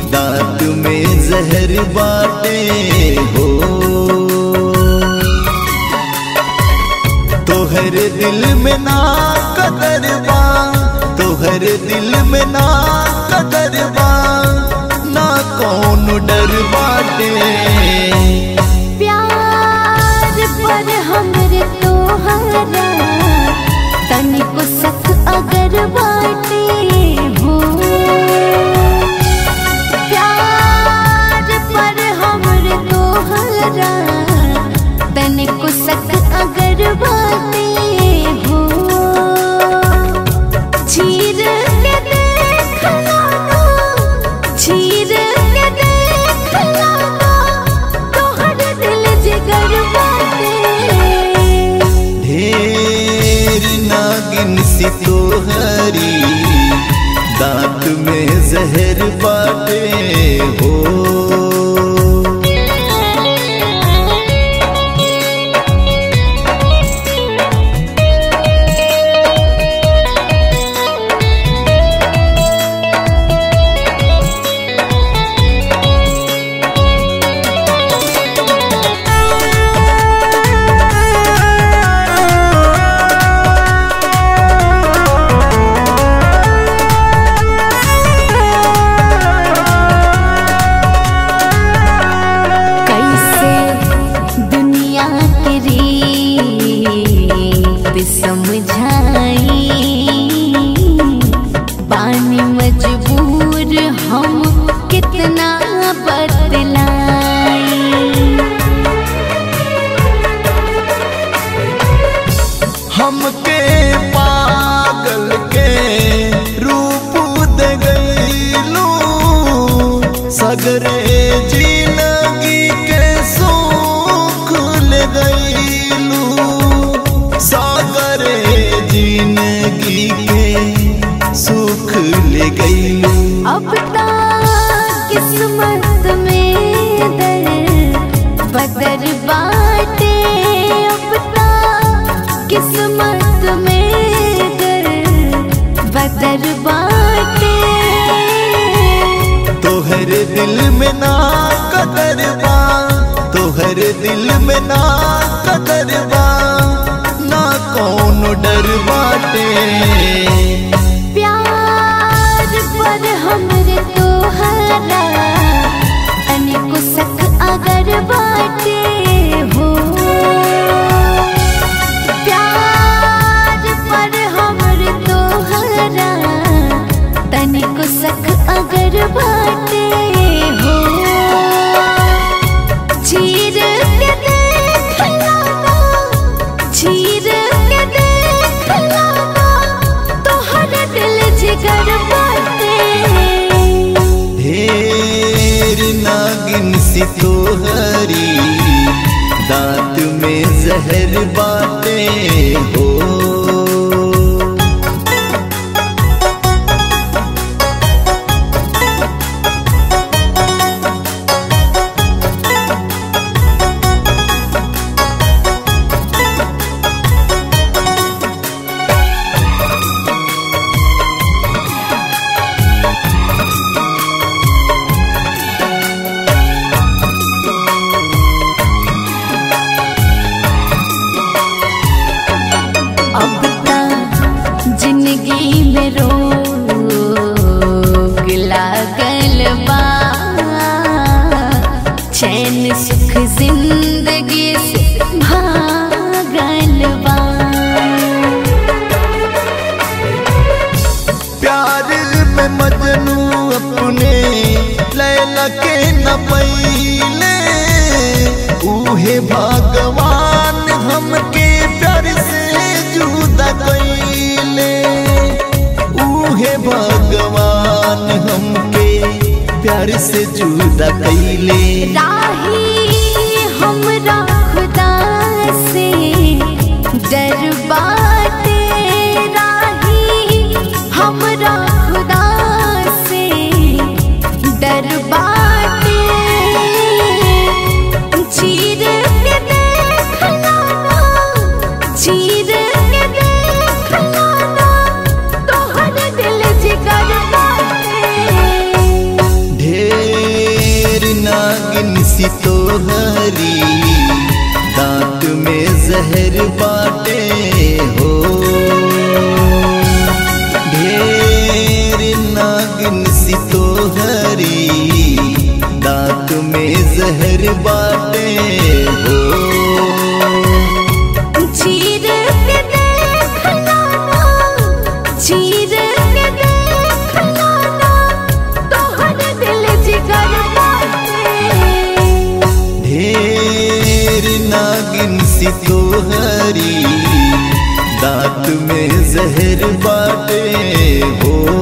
दांत में जहर बाटे हो तोहर दिल में ना कदर बा तोहर दिल में ना कदर बा ना कौन डर बाटे प्यार पर हमरे तोहरा तनिको सख अगर बाटे हो प्यार पर हमरे तोहरा तनिको सख अगर बाटे हो चीर के देख लाना चीर के देख लाना तोहर दिल जिगर बाटे ढेर नागिन सी तोहरी दांत में जहर बाटे हो कैसे दुनिया के रीत समझाई पानी मजबूर हम कितना बदलाई हमके पागल के रूप दे गईलू सगरे जिंदगी के सुख ले गईलू सागरे जिंदगी के सुख ले गईलू अब ता किस्मत में दर बदर बाटे अब ता किस्मत में दर बदर बाटे तोहर दिल में ना कदर बा तोहर दिल में ना कदर बा ना कौन डर बाटे प्यार पर हमरे तोहरा अनेको सख अगर बाटे हो प्यार पर हमरे तोहरा तनिको सख अगर बाटे हो चीर के देख लाना चीर के देख लाना तोहर दिल जिगर बाटे ढेर नागिन सी तोहरी दांत में जहर बाटे हो अब ता जिंदगी में रोग लागल बा चैन सुख जिंदगी से भागल बा प्यार में मजनू अपने लैला के न पईले उहे भगवान हमके प्यार से जुदा कईले उहे भगवान हमके प्यार से जुदा कईले राही हमरा खुदा से डर बाटे राही हमरा खुदा से डर बाटे चीर के देख लाना चीर के देख लाना तोहर दिल जिगर बाटे ढेर सी तोहरी दांत में जहर बाटे हो ढेर नागिन सी तोहरी दांत में जहर बाटे हो चीर के देख लाना चीर के देख लाना तोहर दिल जिगर बाटे ढेर नागिन सी तोहरी दांत में जहर बाटे हो